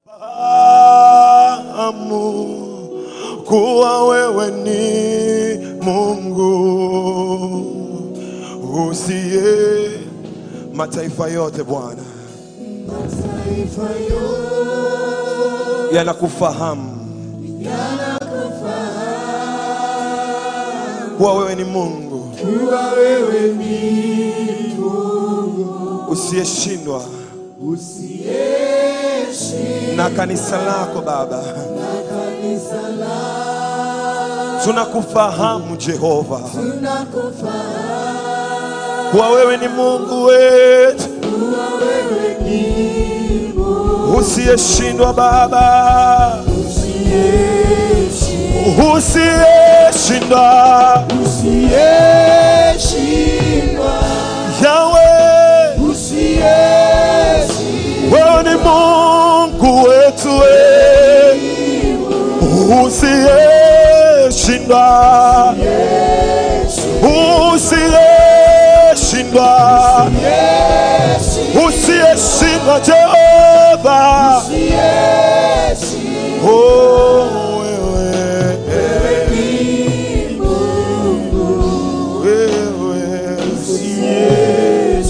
Fahamu kuwa wewe ni Mungu usiye mataifa yote Bwana yanakufahamu kuwa wewe ni Mungu usiyeshindwa na kanisa lako Baba, tunakufahamu Jehova, kuwa wewe ni Mungu wetu usiyeshindwa Baba, usiyeshindwa Yawe, wewe ni Mungu wetu we, usiyeshindwa, usiyeshindwa, usiyeshindwa Jehova, oh wewe, wewe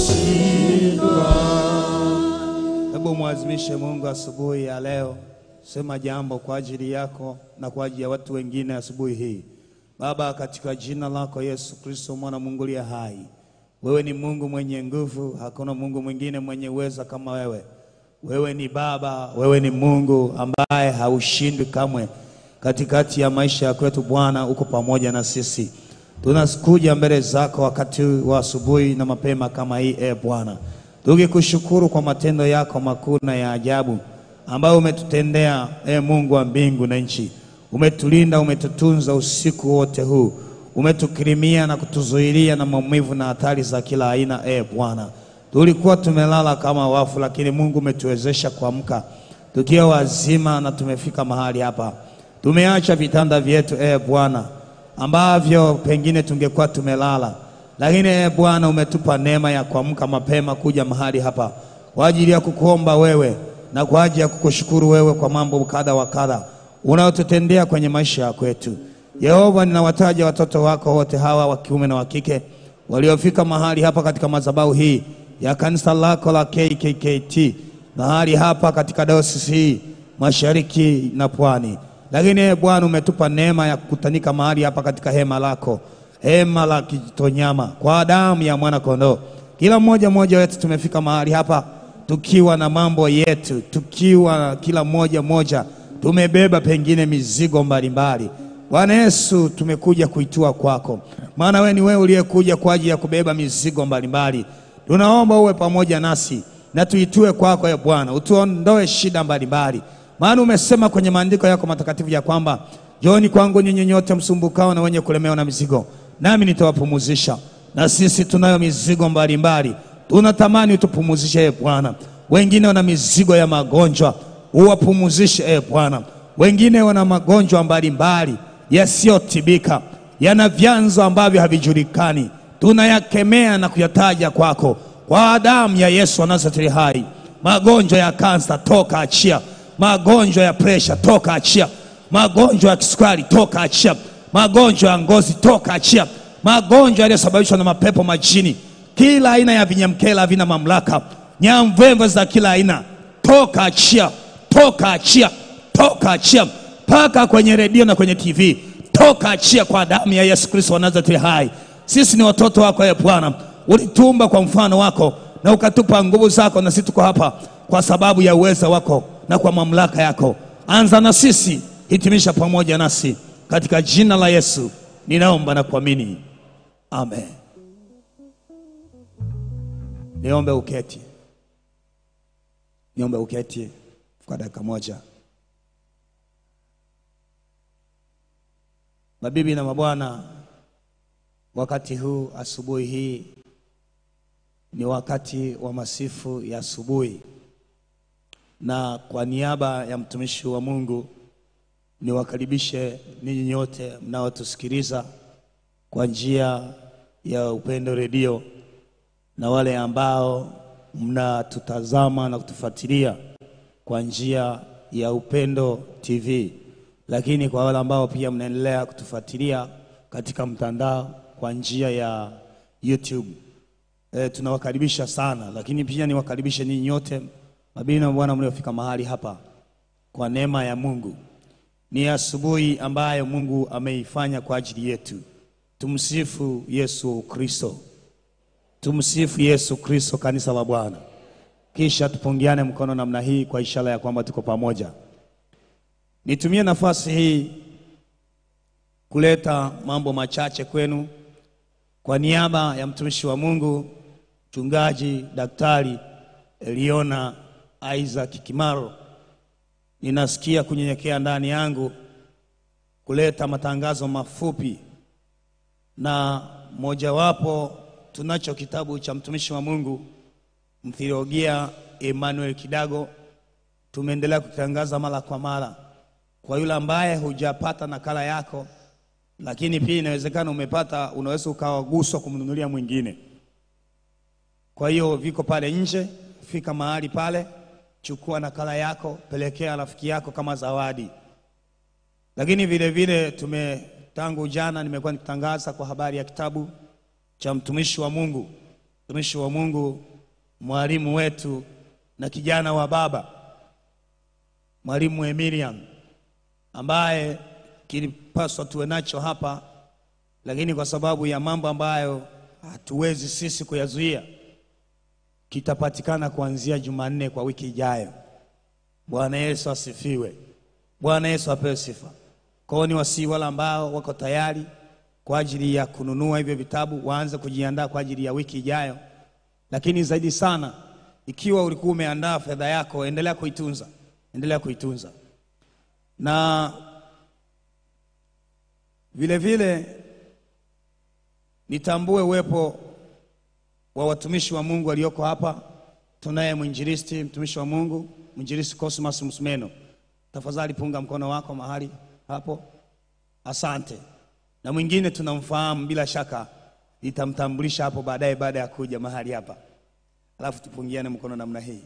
Hebu mwazimishe Mungu asubuhi ya leo. Sema jambo kwa ajili yako na kwa ajili ya watu wengine asubuhi hii. Baba, katika jina lako Yesu Kristo, mwana Mungu aliye hai, wewe ni Mungu mwenye nguvu, hakuna Mungu mwingine mwenye uweza kama wewe. Wewe ni Baba, wewe ni Mungu ambaye haushindwi kamwe. Katikati ya maisha ya kwetu Bwana, uko pamoja na sisi. Tunakuja mbele zako wakati wa asubuhi na mapema kama hii, e Bwana, tukikushukuru kwa matendo yako makuu na ya ajabu ambayo umetutendea, e Mungu wa mbingu na nchi. Umetulinda, umetutunza usiku wote huu, umetukirimia na kutuzuilia na maumivu na hatari za kila aina, e Bwana. Tulikuwa tumelala kama wafu, lakini Mungu umetuwezesha kuamka tukiwa wazima na tumefika mahali hapa. Tumeacha vitanda vyetu, e Bwana, ambavyo pengine tungekuwa tumelala, lakini e Bwana umetupa neema ya kuamka mapema kuja mahali hapa kwa ajili ya kukuomba wewe na kwa ajili ya kukushukuru wewe kwa mambo kadha wa kadha unaotutendea kwenye maisha ya kwetu. Yehova, ninawataja watoto wako wote hawa wa kiume na wa kike waliofika mahali hapa katika madhabahu hii ya kanisa lako la KKKT mahali hapa katika dayosisi hii mashariki na pwani. Lakini ee Bwana, umetupa neema ya kukutanika mahali hapa katika hema lako, hema la Kitonyama, kwa damu ya mwana kondoo. Kila mmoja mmoja wetu tumefika mahali hapa tukiwa na mambo yetu, tukiwa kila mmoja mmoja tumebeba pengine mizigo mbalimbali. Bwana Yesu, tumekuja kuitua kwako, maana wewe ni wewe uliyekuja kwa ajili ya kubeba mizigo mbalimbali. Tunaomba uwe pamoja nasi na tuitue kwako, e Bwana, utuondoe shida mbalimbali, maana umesema kwenye maandiko yako matakatifu ya kwamba njooni kwangu nyinyi nyote msumbukao na wenye kulemewa na mizigo, nami nitawapumuzisha. Na sisi tunayo mizigo mbalimbali, tunatamani utupumuzishe, e Bwana. Wengine wana mizigo ya magonjwa, uwapumuzishe, e Bwana. Wengine wana magonjwa mbalimbali yasiyotibika, yana vyanzo ambavyo havijulikani, tunayakemea na kuyataja kwako kwa damu ya Yesu wa Nazareti hai. Magonjwa ya kansa, toka achia. Magonjwa ya presha, toka achia. Magonjwa ya kisukari, toka achia. Magonjwa ya ngozi, toka achia. Magonjwa yaliyosababishwa na mapepo majini, kila aina ya vinyamkela havina mamlaka, nyamvemve za kila aina, toka achia, toka achia, toka achia, mpaka kwenye redio na kwenye TV, toka achia kwa damu ya Yesu Kristo wa Nazareti hai. Sisi ni watoto wako, e Bwana, ulituumba kwa mfano wako na ukatupa nguvu zako, na sisi tuko hapa kwa sababu ya uweza wako na kwa mamlaka yako. Anza na sisi, hitimisha pamoja nasi, katika jina la Yesu ninaomba na kuamini, amen. Niombe uketi, niombe uketi kwa dakika moja. Mabibi na mabwana, wakati huu asubuhi hii ni wakati wa masifu ya asubuhi, na kwa niaba ya mtumishi wa Mungu niwakaribishe ninyi nyote mnaotusikiliza kwa njia ya Upendo Redio na wale ambao mnatutazama na kutufuatilia kwa njia ya Upendo TV, lakini kwa wale ambao pia mnaendelea kutufuatilia katika mtandao kwa njia ya YouTube e, tunawakaribisha sana, lakini pia niwakaribishe ninyi nyote mabibi na bwana mliofika mahali hapa kwa neema ya Mungu. Ni asubuhi ambayo Mungu ameifanya kwa ajili yetu. Tumsifu Yesu Kristo, tumsifu Yesu Kristo, kanisa la Bwana. Kisha tupungiane mkono namna hii kwa ishara ya kwamba tuko pamoja. Nitumie nafasi hii kuleta mambo machache kwenu kwa niaba ya mtumishi wa Mungu mchungaji Daktari Eliona Isaac Kimaro. Ninasikia kunyenyekea ndani yangu kuleta matangazo mafupi, na mojawapo tunacho kitabu cha mtumishi wa Mungu mtheolojia Emmanuel Kidago. Tumeendelea kukitangaza mara kwa mara. Kwa yule ambaye hujapata nakala yako, lakini pia inawezekana umepata, unaweza ukawaguswa kumnunulia mwingine. Kwa hiyo viko pale nje, fika mahali pale, chukua nakala yako, pelekea rafiki yako kama zawadi. Lakini vile vile tume tangu jana nimekuwa nikitangaza kwa habari ya kitabu cha mtumishi wa Mungu, mtumishi wa Mungu, mwalimu wetu na kijana wa baba, mwalimu Emilian, ambaye kilipaswa tuwe nacho hapa, lakini kwa sababu ya mambo ambayo hatuwezi sisi kuyazuia kitapatikana kuanzia Jumanne kwa wiki ijayo. Bwana Yesu asifiwe. Bwana Yesu apewe sifa. Kwa hiyo ni wasii wale ambao wako tayari kwa ajili ya kununua hivyo vitabu waanze kujiandaa kwa ajili ya wiki ijayo, lakini zaidi sana, ikiwa ulikuwa umeandaa fedha yako, endelea kuitunza, endelea kuitunza na vile vile nitambue uwepo wa watumishi wa Mungu walioko hapa. Tunaye mwinjilisti, mtumishi wa Mungu, mwinjilisti Cosmas Msumeno. Tafadhali punga mkono wako mahali hapo, asante. Na mwingine tunamfahamu bila shaka, nitamtambulisha hapo baadaye, baada ya kuja mahali hapa, alafu tupungiane mkono namna hii,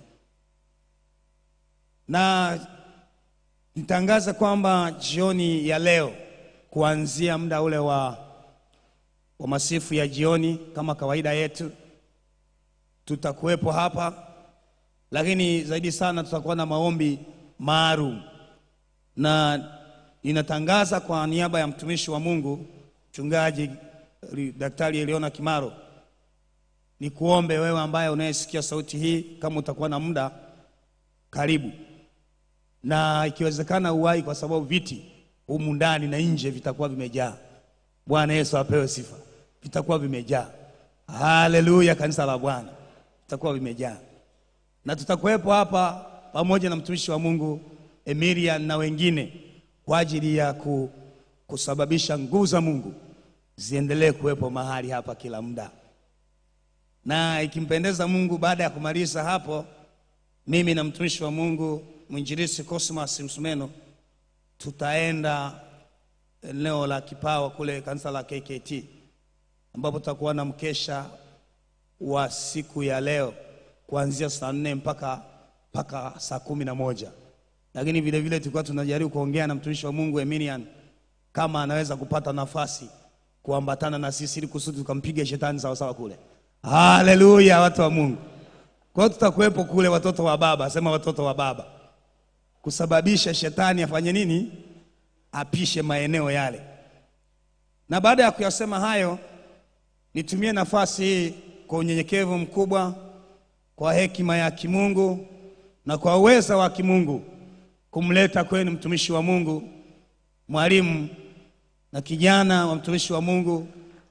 na nitangaza kwamba jioni ya leo kuanzia muda ule wa, wa masifu ya jioni kama kawaida yetu tutakuwepo hapa, lakini zaidi sana tutakuwa na maombi maalum, na ninatangaza kwa niaba ya mtumishi wa Mungu mchungaji Daktari Eliona Kimaro, ni kuombe wewe ambaye unayesikia sauti hii, kama utakuwa na muda, karibu na ikiwezekana uwai, kwa sababu viti humu ndani na nje vitakuwa vimejaa. Bwana Yesu apewe sifa, vitakuwa vimejaa. Haleluya, kanisa la Bwana vitakuwa vimejaa, na tutakuwepo hapa pamoja na mtumishi wa Mungu Emilian na wengine kwa ajili ya ku, kusababisha nguvu za Mungu ziendelee kuwepo mahali hapa kila muda, na ikimpendeza Mungu, baada ya kumaliza hapo, mimi na mtumishi wa Mungu mwinjilisi Cosmas Msumeno tutaenda eneo la Kipawa kule kanisa la KKT ambapo tutakuwa na mkesha wa siku ya leo kuanzia saa nne mpaka mpaka saa kumi na moja lakini vile vile tulikuwa tunajaribu kuongea na mtumishi wa Mungu Emilian kama anaweza kupata nafasi kuambatana na sisi ili kusudi tukampiga shetani sawasawa kule. Haleluya, watu wa Mungu. Kwa hiyo tutakuwepo kule, watoto wa baba, sema watoto wa baba, kusababisha shetani afanye nini? Apishe maeneo yale. Na baada ya kuyasema hayo, nitumie nafasi hii kwa unyenyekevu mkubwa, kwa hekima ya kimungu na kwa uweza wa kimungu kumleta kwenu mtumishi wa Mungu, mwalimu na kijana wa mtumishi wa Mungu.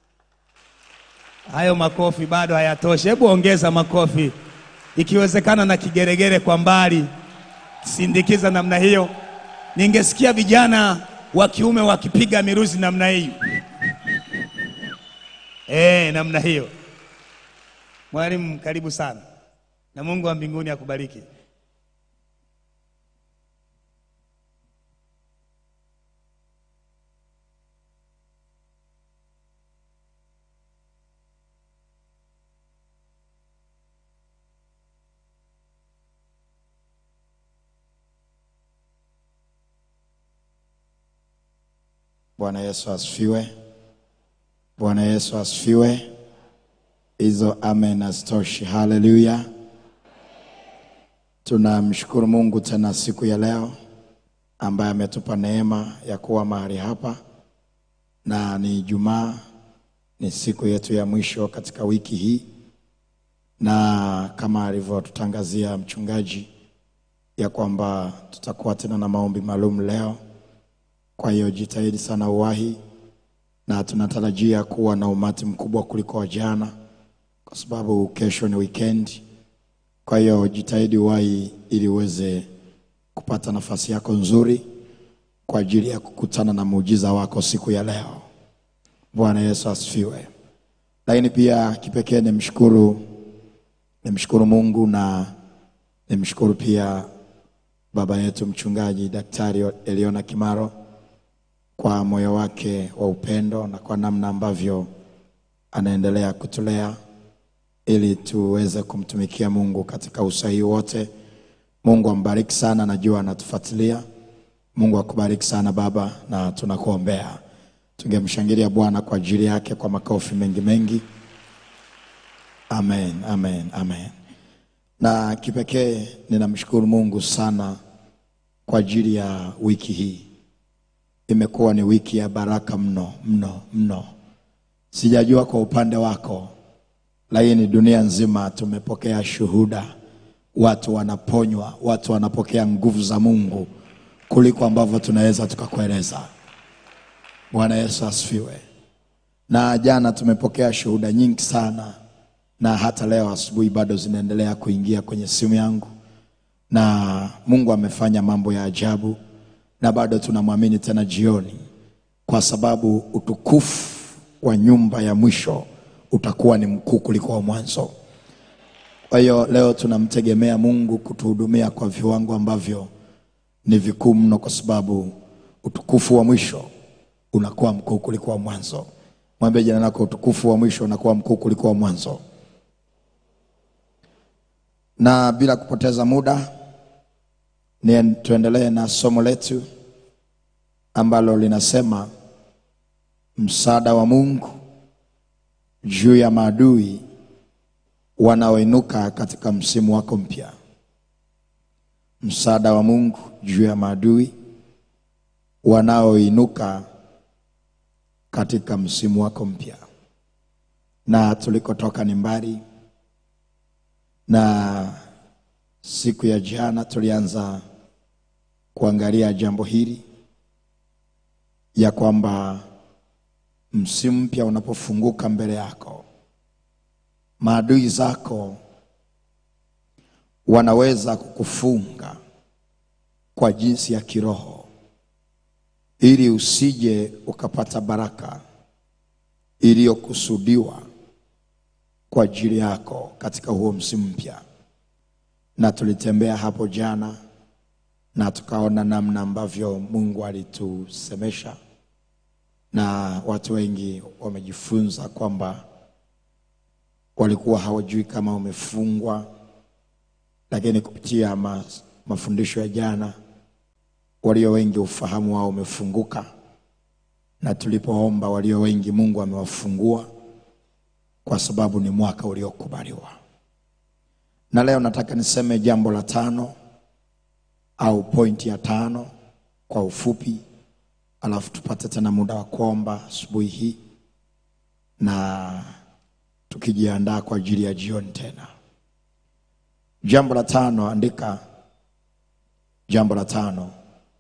Hayo makofi bado hayatoshi, hebu ongeza makofi, ikiwezekana na kigeregere kwa mbali, sindikiza namna hiyo. Ningesikia vijana wa kiume wakipiga miruzi namna hii eh, namna hiyo. Mwalimu, karibu sana, na Mungu wa mbinguni akubariki. Bwana Yesu asifiwe. Bwana Yesu asifiwe. Hizo amen hazitoshi. Haleluya. Tunamshukuru Mungu tena siku ya leo ambaye ametupa neema ya kuwa mahali hapa, na ni Ijumaa, ni siku yetu ya mwisho katika wiki hii, na kama alivyotutangazia mchungaji ya kwamba tutakuwa tena na maombi maalum leo. Kwa hiyo jitahidi sana uwahi, na tunatarajia kuwa na umati mkubwa kuliko wa jana, kwa sababu kesho ni weekend. Kwa hiyo jitahidi uwahi ili uweze kupata nafasi yako nzuri kwa ajili ya kukutana na muujiza wako siku ya leo. Bwana Yesu asifiwe. Lakini pia kipekee nimshukuru nimshukuru Mungu na nimshukuru pia baba yetu mchungaji Daktari Eliona Kimaro kwa moyo wake wa upendo na kwa namna ambavyo anaendelea kutulea ili tuweze kumtumikia Mungu katika usahihi wote. Mungu ambariki sana, najua anatufuatilia. Mungu akubariki sana baba, na tunakuombea. Tungemshangilia Bwana kwa ajili yake kwa makofi mengi mengi. Amen, amen, amen. Na kipekee ninamshukuru Mungu sana kwa ajili ya wiki hii. Imekuwa ni wiki ya baraka mno mno mno. Sijajua kwa upande wako, lakini dunia nzima tumepokea shuhuda, watu wanaponywa, watu wanapokea nguvu za Mungu kuliko ambavyo tunaweza tukakueleza. Bwana Yesu asifiwe. Na jana tumepokea shuhuda nyingi sana, na hata leo asubuhi bado zinaendelea kuingia kwenye simu yangu, na Mungu amefanya mambo ya ajabu, na bado tunamwamini tena jioni, kwa sababu utukufu wa nyumba ya mwisho utakuwa ni mkuu kuliko wa mwanzo. Kwa hiyo leo tunamtegemea Mungu kutuhudumia kwa viwango ambavyo ni vikuu mno, kwa sababu utukufu wa mwisho unakuwa mkuu kuliko wa mwanzo. Mwambie jirani yako, utukufu wa mwisho unakuwa mkuu kuliko wa mwanzo. Na bila kupoteza muda, ni tuendelee na somo letu ambalo linasema msaada wa Mungu juu ya maadui wanaoinuka katika msimu wako mpya. Msaada wa Mungu juu ya maadui wanaoinuka katika msimu wako mpya. Na tulikotoka ni mbali, na siku ya jana tulianza kuangalia jambo hili ya kwamba msimu mpya unapofunguka mbele yako, maadui zako wanaweza kukufunga kwa jinsi ya kiroho, ili usije ukapata baraka iliyokusudiwa kwa ajili yako katika huo msimu mpya. Na tulitembea hapo jana na tukaona namna ambavyo Mungu alitusemesha na watu wengi wamejifunza kwamba walikuwa hawajui kama wamefungwa, lakini kupitia ma, mafundisho ya jana, walio wengi ufahamu wao umefunguka, na tulipoomba walio wengi Mungu amewafungua kwa sababu ni mwaka uliokubaliwa. Na leo nataka niseme jambo la tano au pointi ya tano kwa ufupi alafu tupate tena muda wa kuomba asubuhi hii na tukijiandaa kwa ajili ya jioni tena. Jambo la tano, andika jambo la tano,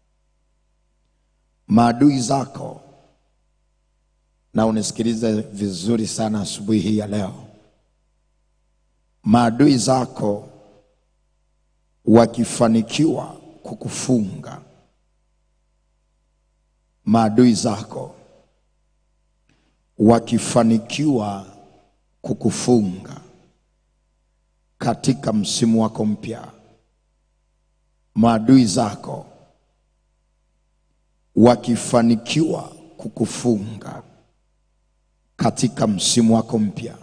maadui zako, na unisikilize vizuri sana asubuhi hii ya leo. Maadui zako wakifanikiwa kukufunga maadui zako wakifanikiwa kukufunga katika msimu wako mpya, maadui zako wakifanikiwa kukufunga katika msimu wako mpya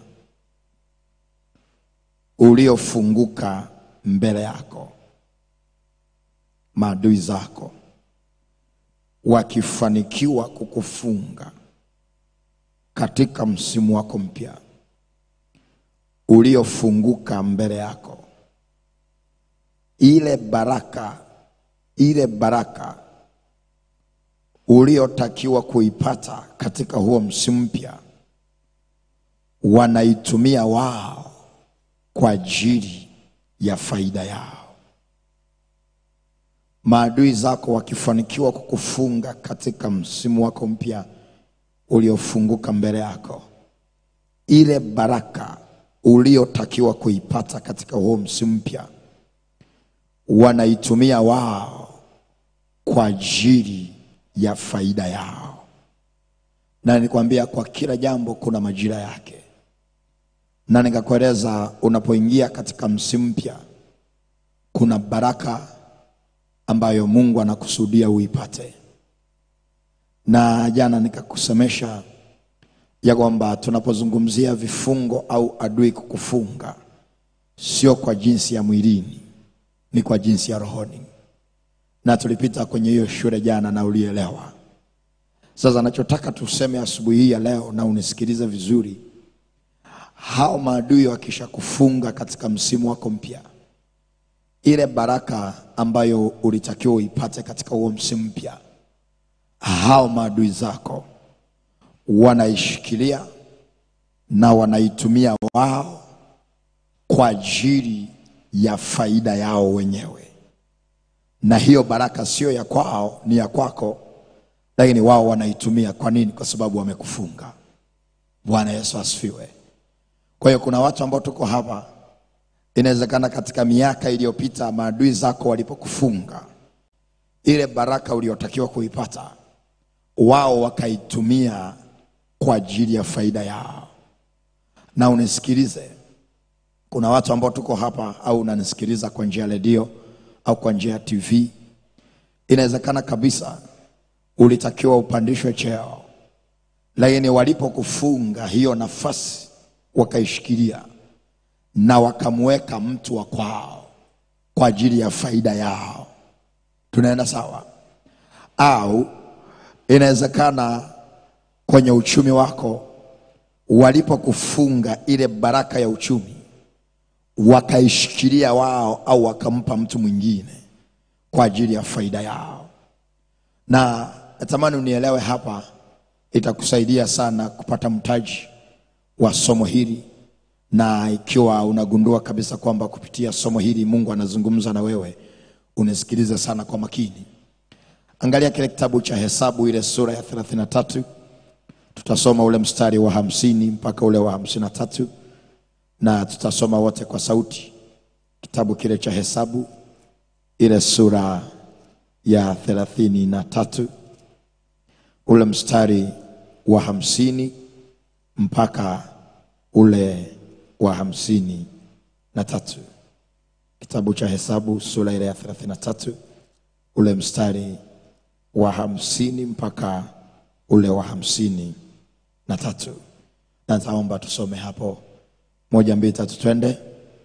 uliofunguka mbele yako, maadui zako wakifanikiwa kukufunga katika msimu wako mpya uliofunguka mbele yako, ile baraka ile baraka uliotakiwa kuipata katika huo msimu mpya wanaitumia wao kwa ajili ya faida yao. Maadui zako wakifanikiwa kukufunga katika msimu wako mpya uliofunguka mbele yako, ile baraka uliotakiwa kuipata katika huo msimu mpya wanaitumia wao kwa ajili ya faida yao. Na nikwambia kwa kila jambo kuna majira yake, na nikakueleza unapoingia katika msimu mpya kuna baraka ambayo Mungu anakusudia uipate. Na jana nikakusemesha ya kwamba tunapozungumzia vifungo au adui kukufunga, sio kwa jinsi ya mwilini, ni kwa jinsi ya rohoni, na tulipita kwenye hiyo shule jana na ulielewa. Sasa nachotaka tuseme asubuhi hii ya leo, na unisikilize vizuri, hao maadui wakishakufunga katika msimu wako mpya, ile baraka ambayo ulitakiwa uipate katika huo msimu mpya, hao maadui zako wanaishikilia na wanaitumia wao kwa ajili ya faida yao wenyewe, na hiyo baraka sio ya kwao, ni ya kwako, lakini wao wanaitumia. Kwa nini? Kwa sababu wamekufunga. Bwana Yesu asifiwe. Kwa hiyo kuna watu ambao tuko hapa, inawezekana katika miaka iliyopita maadui zako walipokufunga, ile baraka uliotakiwa kuipata wao wakaitumia kwa ajili ya faida yao. Na unisikilize, kuna watu ambao tuko hapa au unanisikiliza kwa njia ya redio au kwa njia ya TV, inawezekana kabisa ulitakiwa upandishwe cheo, lakini walipokufunga hiyo nafasi wakaishikilia na wakamweka mtu wa kwao kwa ajili ya faida yao. Tunaenda sawa? Au inawezekana kwenye uchumi wako walipokufunga ile baraka ya uchumi wakaishikilia wao au wakampa mtu mwingine kwa ajili ya faida yao. Na natamani unielewe hapa, itakusaidia sana kupata mtaji wa somo hili, na ikiwa unagundua kabisa kwamba kupitia somo hili Mungu anazungumza na wewe, unisikilize sana kwa makini. Angalia kile kitabu cha Hesabu ile sura ya 33 tutasoma ule mstari wa hamsini mpaka ule wa hamsini na tatu na tutasoma wote kwa sauti. Kitabu kile cha Hesabu ile sura ya thelathini na tatu ule mstari wa hamsini mpaka ule wa hamsini na tatu. Kitabu cha Hesabu sura ile ya thelathini na tatu ule mstari wa hamsini mpaka ule wa hamsini na tatu. Na nitaomba tusome hapo moja, mbili, tatu, twende.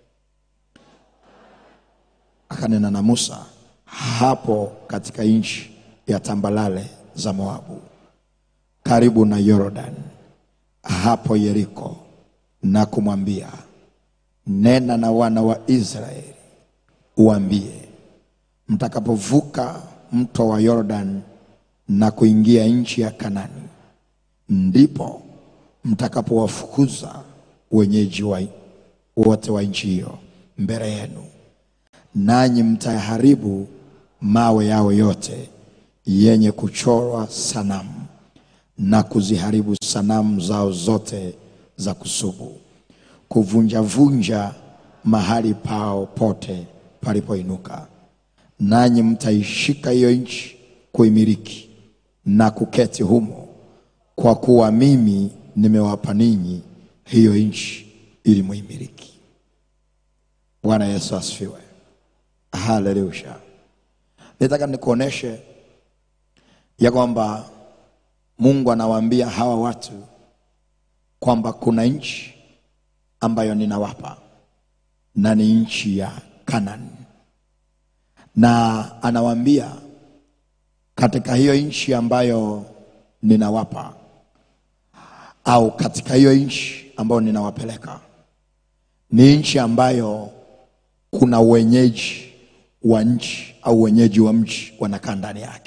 Akanena na Musa hapo katika nchi ya tambalale za Moabu, karibu na Yordan, hapo Yeriko, na kumwambia, nena na wana wa Israeli uambie, mtakapovuka mto wa Yordan na kuingia nchi ya Kanani, ndipo mtakapowafukuza wenyeji wa wote wa nchi hiyo mbele yenu, nanyi mtayaharibu mawe yao yote yenye kuchorwa sanamu na kuziharibu sanamu zao zote za kusubu, kuvunjavunja mahali pao pote palipoinuka, nanyi mtaishika hiyo nchi kuimiliki na kuketi humo, kwa kuwa mimi nimewapa ninyi hiyo nchi ili muimiliki. Bwana Yesu asifiwe, haleluya. Nataka nikuoneshe ya kwamba Mungu anawaambia hawa watu kwamba kuna nchi ambayo ninawapa na ni nchi ya Kanani, na anawaambia katika hiyo nchi ambayo ninawapa au katika hiyo nchi ambayo ninawapeleka ni nchi ambayo kuna wenyeji wa nchi au wenyeji wa mji wanakaa ndani yake.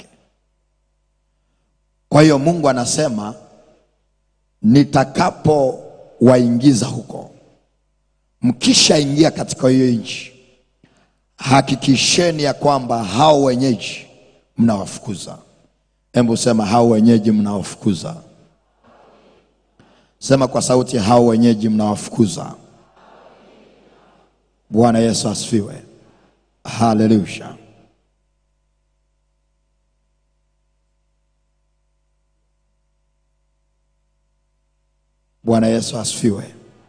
Kwa hiyo Mungu anasema nitakapowaingiza huko, mkishaingia katika hiyo nchi, hakikisheni ya kwamba hao wenyeji mnawafukuza. Hebu sema hao wenyeji mnawafukuza. Sema kwa sauti, hao wenyeji mnawafukuza. Bwana Yesu asifiwe. Haleluya. Bwana Yesu asifiwe.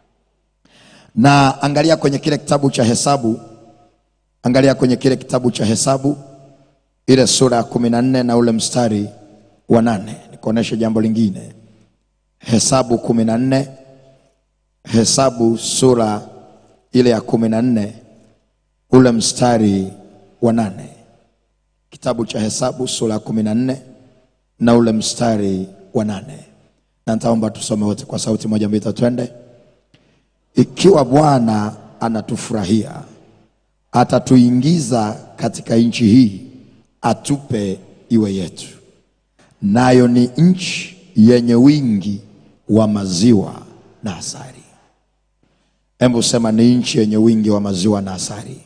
Na angalia kwenye kile kitabu cha Hesabu, angalia kwenye kile kitabu cha Hesabu ile sura ya kumi na nne na ule mstari wa nane nikuoneshe jambo lingine. Hesabu kumi na nne Hesabu sura ile ya kumi na nne ule mstari wa nane kitabu cha Hesabu sura ya kumi na nne na ule mstari wa nane na nitaomba tusome wote kwa sauti moja mbili tatu, twende. Ikiwa Bwana anatufurahia, atatuingiza katika nchi hii, atupe iwe yetu, nayo ni nchi yenye wingi wa maziwa na asali. Hebu sema ni nchi yenye wingi wa maziwa na asali.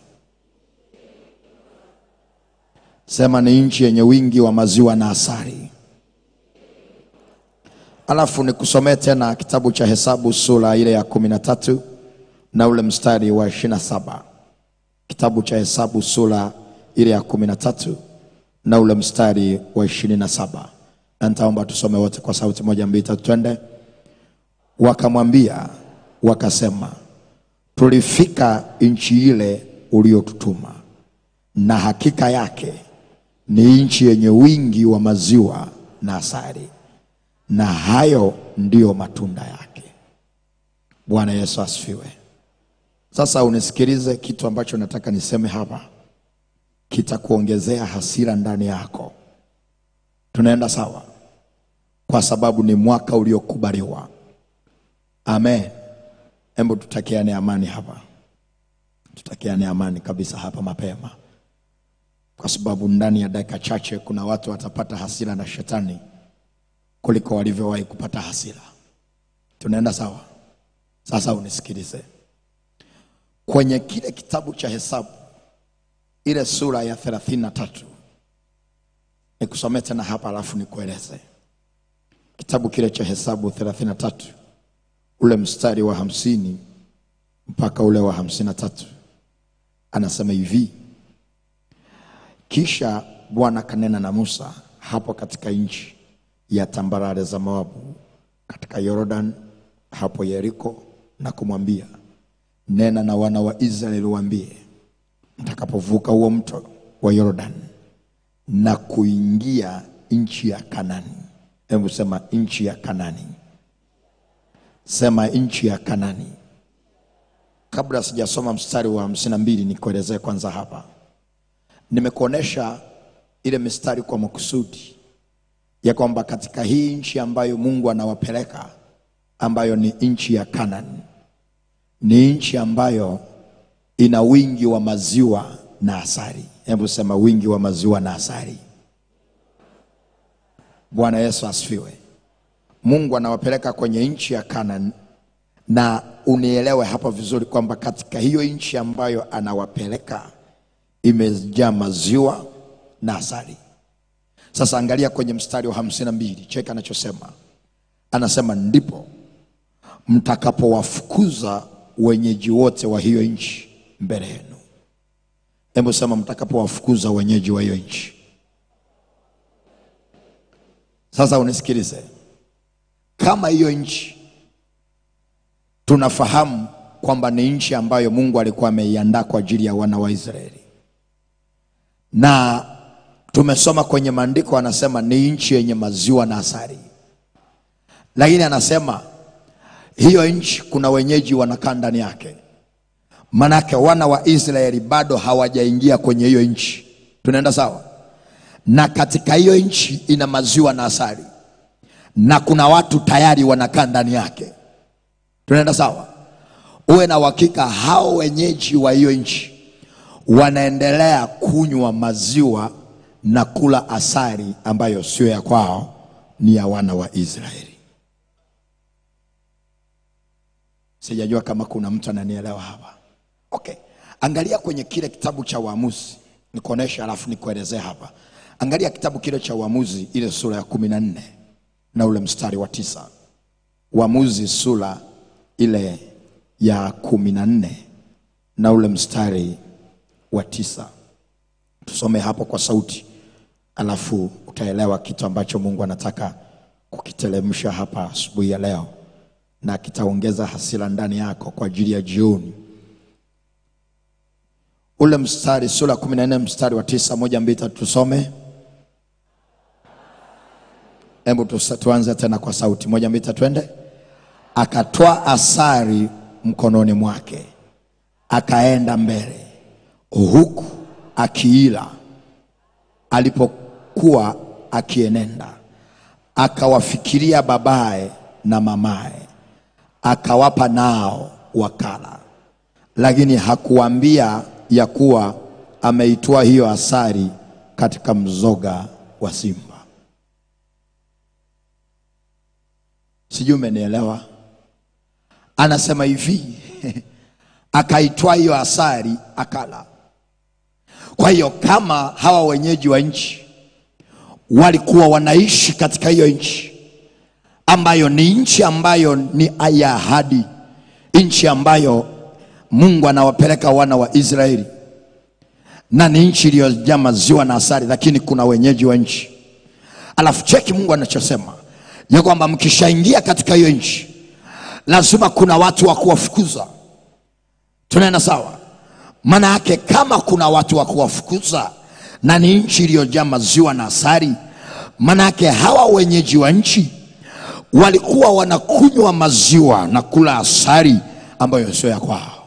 Sema ni nchi yenye wingi wa maziwa na asali. Alafu nikusomee tena kitabu cha Hesabu sura ile ya kumi na tatu na ule mstari wa ishirini na saba. Kitabu cha Hesabu sura ile ya kumi na tatu na ule mstari wa ishirini na saba, na nitaomba tusome wote kwa sauti moja mbili tatu, twende. Wakamwambia wakasema, tulifika nchi ile uliotutuma, na hakika yake ni nchi yenye wingi wa maziwa na asali na hayo ndiyo matunda yake. Bwana Yesu asifiwe. Sasa unisikilize, kitu ambacho nataka niseme hapa kitakuongezea hasira ndani yako. Tunaenda sawa? Kwa sababu ni mwaka uliokubaliwa. Amen. Hebu tutakiane amani hapa, tutakiane amani kabisa hapa mapema, kwa sababu ndani ya dakika chache kuna watu watapata hasira na shetani kuliko walivyowahi kupata hasira. Tunaenda sawa? Sasa unisikilize, kwenye kile kitabu cha Hesabu ile sura ya thelathini na tatu nikusomee tena hapa, alafu nikueleze kitabu kile cha Hesabu thelathini na tatu ule mstari wa hamsini mpaka ule wa hamsini na tatu anasema hivi: kisha Bwana kanena na Musa hapo katika nchi ya tambarare za Moabu katika Yordan hapo Yeriko, na kumwambia, nena na wana wa Israeli waambie, mtakapovuka huo mto wa Yordan na kuingia nchi ya Kanani. Hebu sema nchi ya Kanani, sema nchi ya Kanani. Kabla sijasoma mstari wa hamsini na mbili nikuelezee kwanza hapa, nimekuonesha ile mistari kwa makusudi ya kwamba katika hii nchi ambayo Mungu anawapeleka ambayo ni nchi ya Kanani, ni nchi ambayo ina wingi wa maziwa na asali. Hebu sema wingi wa maziwa na asali. Bwana Yesu asifiwe. Mungu anawapeleka kwenye nchi ya Kanani, na unielewe hapa vizuri kwamba katika hiyo nchi ambayo anawapeleka imejaa maziwa na asali. Sasa angalia kwenye mstari wa hamsini na mbili, cheka anachosema. Anasema ndipo mtakapowafukuza wenyeji wote wa hiyo nchi mbele yenu. Hebu sema mtakapowafukuza wenyeji wa hiyo nchi. Sasa unisikilize, kama hiyo nchi tunafahamu kwamba ni nchi ambayo Mungu alikuwa ameiandaa kwa ajili ya wana wa Israeli na tumesoma kwenye maandiko anasema ni nchi yenye maziwa na asali, lakini anasema hiyo nchi kuna wenyeji wanakaa ndani yake. Manake wana wa Israeli bado hawajaingia kwenye hiyo nchi. Tunaenda sawa? na katika hiyo nchi ina maziwa na asali, na kuna watu tayari wanakaa ndani yake. Tunaenda sawa? Uwe na uhakika hao wenyeji wa hiyo nchi wanaendelea kunywa maziwa na kula asali ambayo sio ya kwao, ni ya wana wa Israeli. Sijajua kama kuna mtu ananielewa hapa. Okay, angalia kwenye kile kitabu cha Waamuzi, nikuonesha alafu nikuelezee hapa. Angalia kitabu kile cha Waamuzi, ile sura ya kumi na nne na ule mstari wa tisa. Waamuzi sura ile ya kumi na nne na ule mstari wa tisa. Tusome hapo kwa sauti, alafu utaelewa kitu ambacho Mungu anataka kukiteremsha hapa asubuhi ya leo, na kitaongeza hasira ndani yako kwa ajili ya jioni. Ule mstari sura ya kumi na nne mstari wa tisa, moja mbili tatu, tusome. Hebu tusa- tuanze tena kwa sauti, moja mbili tatu, twende. Akatoa asari mkononi mwake, akaenda mbele huku akiila. Alipokuwa akienenda, akawafikiria babaye na mamaye, akawapa nao wakala, lakini hakuambia ya kuwa ameitoa hiyo asari katika mzoga wa simba. Sijui umenielewa? Anasema hivi akaitoa hiyo asari akala. Kwa hiyo kama hawa wenyeji wa nchi walikuwa wanaishi katika hiyo nchi ambayo ni nchi ambayo ni ya ahadi, nchi ambayo Mungu anawapeleka wana wa Israeli, na ni nchi iliyojaa maziwa na asali, lakini kuna wenyeji wa nchi. Alafu cheki Mungu anachosema ya kwamba mkishaingia katika hiyo nchi lazima kuna watu wa kuwafukuza. Tunaenda sawa? Maana yake kama kuna watu wa kuwafukuza na ni nchi iliyojaa maziwa na asali, maana yake hawa wenyeji wa nchi walikuwa wanakunywa maziwa na kula asali ambayo sio ya kwao,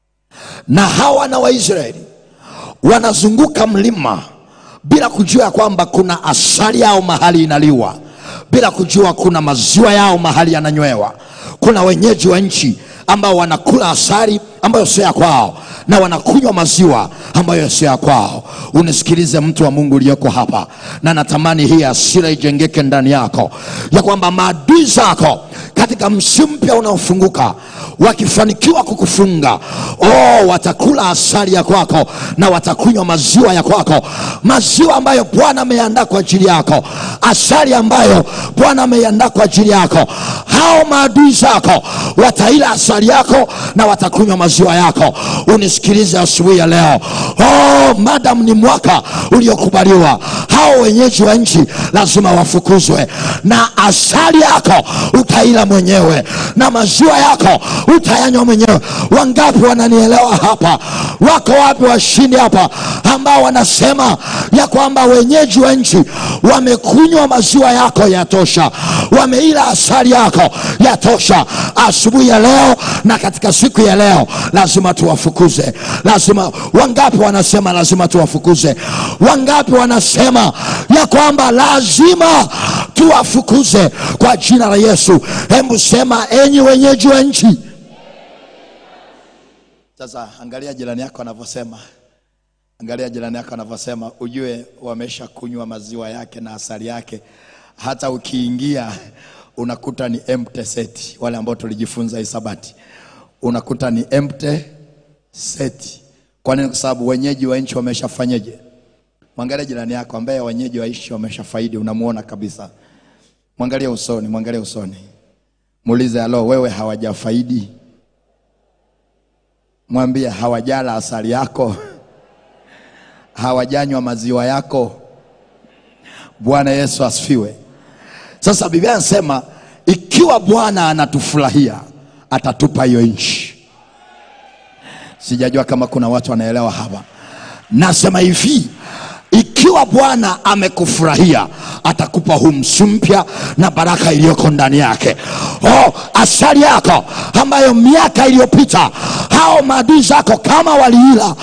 na hawa na Waisraeli wanazunguka mlima bila kujua ya kwamba kuna asali yao mahali inaliwa, bila kujua kuna maziwa yao mahali yananywewa. Kuna wenyeji wa nchi ambao wanakula asali ambayo sio ya kwao na wanakunywa maziwa ambayo sio ya kwao. Unisikilize mtu wa Mungu uliyoko hapa, na natamani hii hasira ijengeke ndani yako, ya kwamba maadui zako katika msimu mpya unaofunguka wakifanikiwa kukufunga, oh, watakula asali ya kwako na watakunywa maziwa ya kwako, maziwa ambayo Bwana ameandaa kwa ajili yako, asali ambayo Bwana ameandaa kwa ajili yako. Hao maadui zako wataila asali yako na watakunywa maziwa yako. Unisikilize asubuhi ya leo, oh, madam ni mwaka uliokubaliwa, hao wenyeji wa nchi lazima wafukuzwe, na asali yako utaila mwenyewe na maziwa yako utayanywa mwenyewe. Wangapi wananielewa hapa? Wako wapi washindi hapa ambao wanasema ya kwamba wenyeji wa nchi wamekunywa maziwa yako yatosha, wameila asali yako yatosha? Asubuhi ya leo na katika siku ya leo lazima tuwafukuze. Lazima. Wangapi wanasema lazima tuwafukuze? Wangapi wanasema ya kwamba lazima tuwafukuze kwa jina la Yesu? Hebu sema, enyi wenyeji wa nchi. Sasa angalia jirani yako anavyosema, angalia jirani yako anavyosema, ujue wamesha kunywa maziwa yake na asali yake. Hata ukiingia unakuta ni empty set. Wale ambao tulijifunza hisabati, unakuta ni empty set. Kwa nini? Kwa sababu wenyeji wa nchi wameshafanyeje? Mwangalie jirani yako ambaye wenyeji wa nchi wameshafaidi, unamuona kabisa. Mwangalie usoni, mwangalie usoni, muulize, alo, wewe hawajafaidi? Mwambie hawajala asali yako, hawajanywa maziwa yako. Bwana Yesu asifiwe. Sasa Biblia inasema ikiwa Bwana anatufurahia atatupa hiyo nchi. Sijajua kama kuna watu wanaelewa hapa. Nasema hivi, ikiwa Bwana amekufurahia atakupa huu msimu mpya na baraka iliyoko ndani yake. Oh, asali yako ambayo miaka iliyopita hao maadui zako kama waliila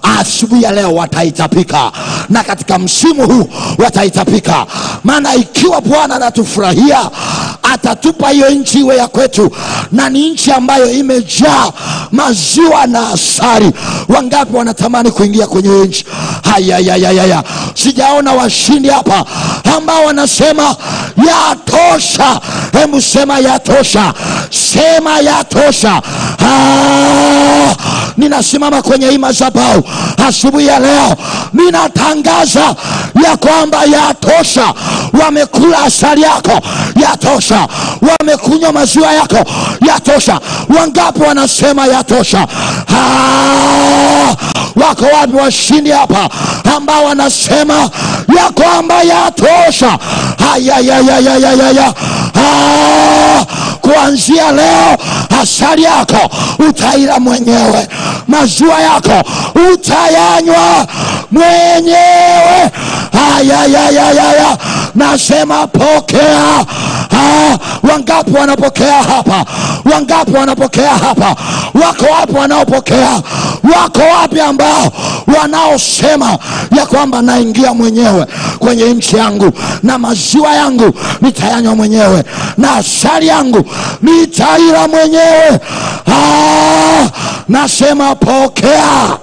asubuhi ya leo wataitapika na katika msimu huu wataitapika maana ikiwa bwana anatufurahia atatupa hiyo nchi iwe ya kwetu na ni nchi ambayo imejaa maziwa na asari wangapi wanatamani kuingia kwenye hiyo nchi hayayayayaya sijaona washindi hapa ambao wanasema yatosha hebu sema yatosha sema yatosha ah, ninasimama kwenye hii madhabahu asubuhi ya leo ninatangaza ya kwamba yatosha wamekula asali yako yatosha wamekunywa maziwa yako yatosha wangapi wanasema yatosha ah, wako wapi washindi hapa ambao wanasema ya kwamba yatosha hayayayayayaya ah, kuanzia leo asali yako utaila mwenyewe maziwa yako utayanywa mwenyewe ayayayayaya nasema pokea ah, wangapi wanapokea hapa wangapi wanapokea hapa wako wapi wanaopokea wako wapi ambao wanaosema ya kwamba naingia mwenyewe kwenye nchi yangu na maziwa yangu nitayanywa mwenyewe na asali yangu nitaila mwenyewe ah, nasema pokea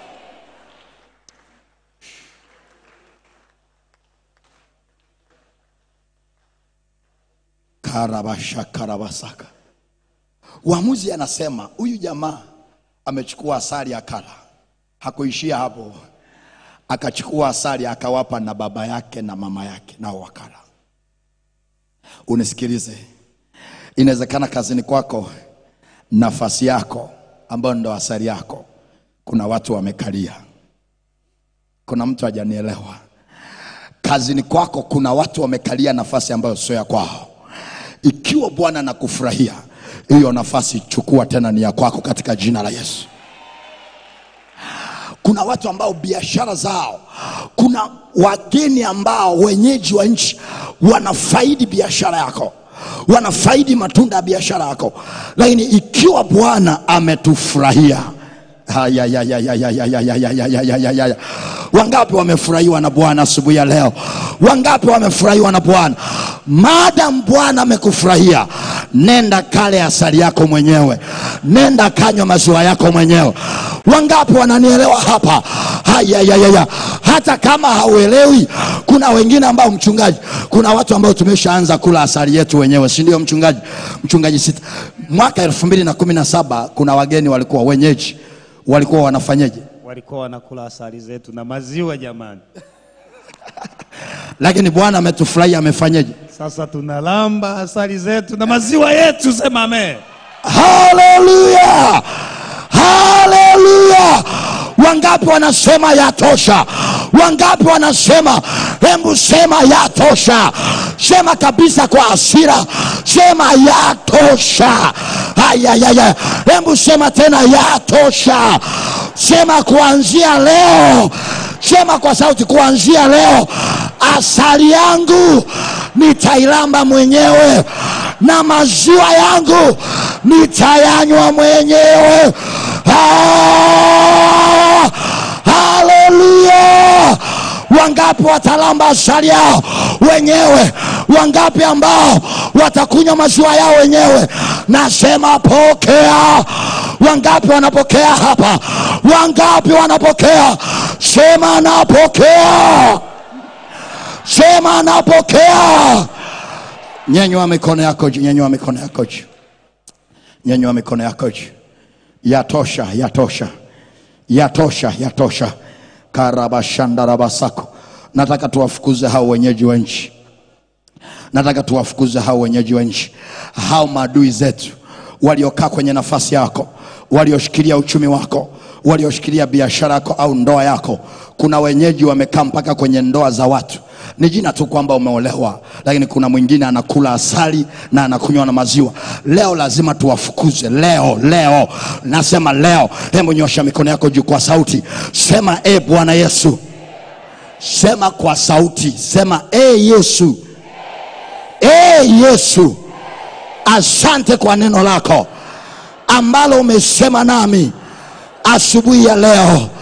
karabasha karabasaka uamuzi anasema huyu jamaa amechukua asali akala hakuishia hapo akachukua asali akawapa na baba yake na mama yake nao wakala unisikilize inawezekana kazini kwako nafasi yako ambayo ndo asali yako kuna watu wamekalia kuna mtu hajanielewa kazini kwako kuna watu wamekalia nafasi ambayo sio ya kwao ikiwa bwana anakufurahia hiyo nafasi chukua tena ni ya kwako katika jina la yesu kuna watu ambao biashara zao kuna wageni ambao wenyeji wa nchi wanafaidi biashara yako wanafaidi matunda ya biashara yako lakini ikiwa bwana ametufurahia Ayayayayayayayayayayayayaya. wangapi wamefurahiwa na bwana asubuhi ya leo wangapi wamefurahiwa na bwana maadam bwana amekufurahia nenda kale asali yako mwenyewe nenda kanywa maziwa yako mwenyewe wangapi wananielewa hapa hayayayaya hata kama hauelewi kuna wengine ambao mchungaji kuna watu ambao tumeshaanza kula asali yetu wenyewe si ndio mchungaji mchungaji sita mwaka elfu mbili na kumi na saba kuna wageni walikuwa wenyeji walikuwa wanafanyeje walikuwa wanakula asali zetu na maziwa jamani lakini bwana ametufurahia amefanyeje sasa tunalamba asali zetu na maziwa yetu sema amen haleluya haleluya wangapi wanasema yatosha wangapi wanasema hebu sema yatosha sema kabisa kwa hasira sema yatosha ayayaya hebu sema tena yatosha sema kuanzia leo sema kwa sauti kuanzia leo asali yangu nitailamba mwenyewe na maziwa yangu nitayanywa mwenyewe Ah! haleluya wangapi watalamba asali yao wenyewe wangapi ambao watakunywa maziwa yao wenyewe nasema pokea wangapi wanapokea hapa wangapi wanapokea sema napokea sema napokea nyenywa mikono yako juu nyenywa mikono yako juu nyenywa mikono yako juu yatosha yatosha yatosha yatosha karabashandarabasako nataka tuwafukuze hao wenyeji wa nchi nataka tuwafukuze hao wenyeji wa nchi hao maadui zetu waliokaa kwenye nafasi yako walioshikilia uchumi wako walioshikilia biashara yako au ndoa yako kuna wenyeji wamekaa mpaka kwenye ndoa za watu ni jina tu kwamba umeolewa lakini kuna mwingine anakula asali na anakunywa na maziwa leo lazima tuwafukuze leo leo nasema leo hebu nyosha mikono yako juu kwa sauti sema e bwana yesu sema kwa sauti sema e yesu e yesu asante kwa neno lako ambalo umesema nami asubuhi ya leo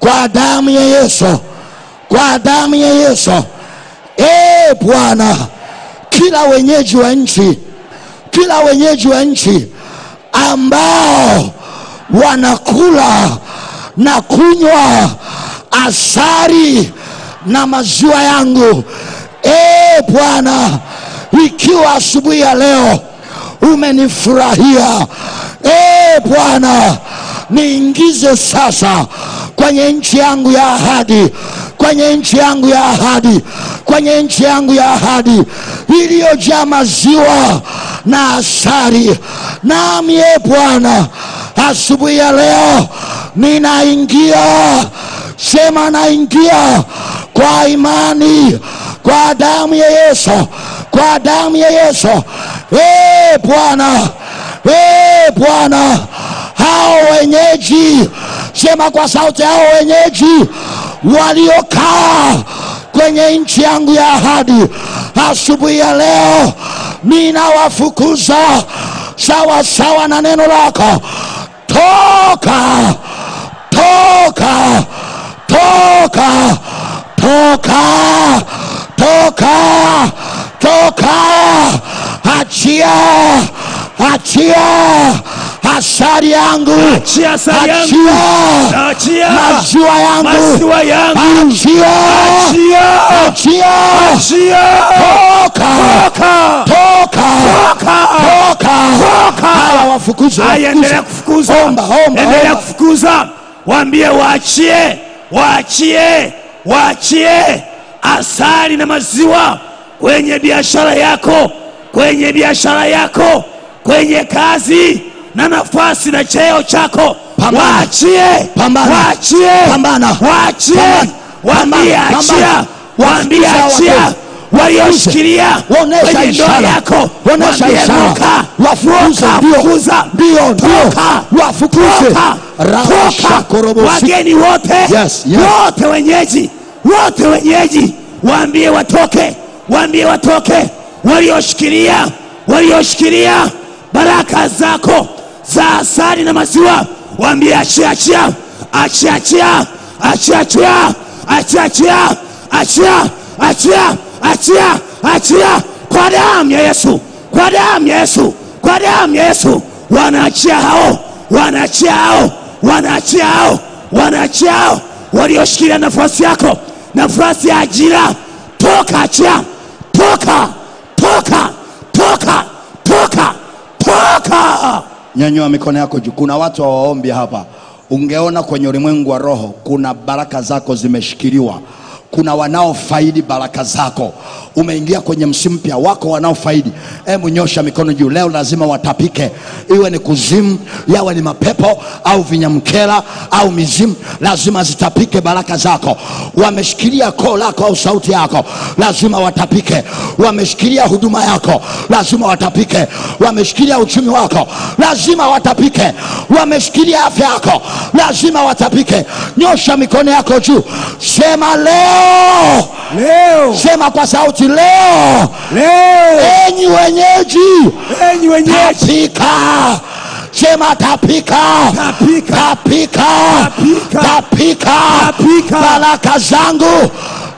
kwa damu ya Yesu, kwa damu ya Yesu. E Bwana, kila wenyeji wa nchi, kila wenyeji wa nchi ambao wanakula na kunywa asari na maziwa yangu, e Bwana, ikiwa asubuhi ya leo umenifurahia, e Bwana, niingize sasa kwenye nchi yangu ya ahadi, kwenye nchi yangu ya ahadi, kwenye nchi yangu ya ahadi iliyojaa maziwa na asari. Nami e Bwana, asubuhi ya leo ninaingia, sema naingia kwa imani, kwa damu ya Yesu, kwa damu ya Yesu. E Bwana, e Bwana, hao wenyeji, sema kwa sauti, hao wenyeji waliokaa kwenye nchi yangu ya ahadi, asubuhi ya leo ninawafukuza sawa sawa na neno lako. Toka, toka, toka, toka, toka, toka, achia, achia asari yangu, Achia asali yangu. achia Achia maziwa yangu, maziwa yangu. achia, Achia. achia, Achia. toka, Toka. toka, Toka. toka. Haya, wafukuze, Haya, endelea wafukuze. kufukuza, Omba, omba, endelea omba. kufukuza. Waambie waachie, waachie, waachie asali na maziwa kwenye biashara yako, kwenye biashara yako, kwenye kazi na nafasi na cheo chako. Pambana. Waachie, Pambana. waachie, Pambana. waachie, Pambana. waambie Pambana. achia, Pambana. waambie Wafukuze achia watu. walioshikilia Waonesha kwenye ndoa ishara. yako, Waonesha waambie ishara. ruka, Wafukuze, ruka, ndio. fukuza. Ndio, ndio. Toka, Wafukuze. toka, Rabasha toka. korobosi. wageni wote Yes, yes. wote wenyeji wote wenyeji waambie watoke waambie watoke walioshikilia walioshikilia baraka zako za asali na maziwa waambie achia achia achia achia achia achia achia achia achia achia achia achia kwa damu ya Yesu kwa damu ya Yesu kwa damu ya Yesu wanaachia hao wanaachia hao wanaachia hao wanaachia hao walioshikilia nafasi yako nafasi ya ajira toka achia toka toka toka toka toka nyanyua mikono yako juu kuna watu hawaombi hapa ungeona kwenye ulimwengu wa roho kuna baraka zako zimeshikiliwa kuna wanaofaidi baraka zako umeingia kwenye msimu mpya wako wanaofaidi hebu nyosha mikono juu leo lazima watapike iwe ni kuzimu yawe ni mapepo au vinyamkela au mizimu lazima zitapike baraka zako wameshikilia koo lako au sauti yako lazima watapike wameshikilia huduma yako lazima watapike wameshikilia uchumi wako lazima watapike wameshikilia afya yako lazima watapike nyosha mikono yako juu sema leo leo sema kwa sauti leo leo enyi wenyeji enyi wenyeji tapika sema tapika Tapika. tapika Tapika. tapika Tapika. baraka zangu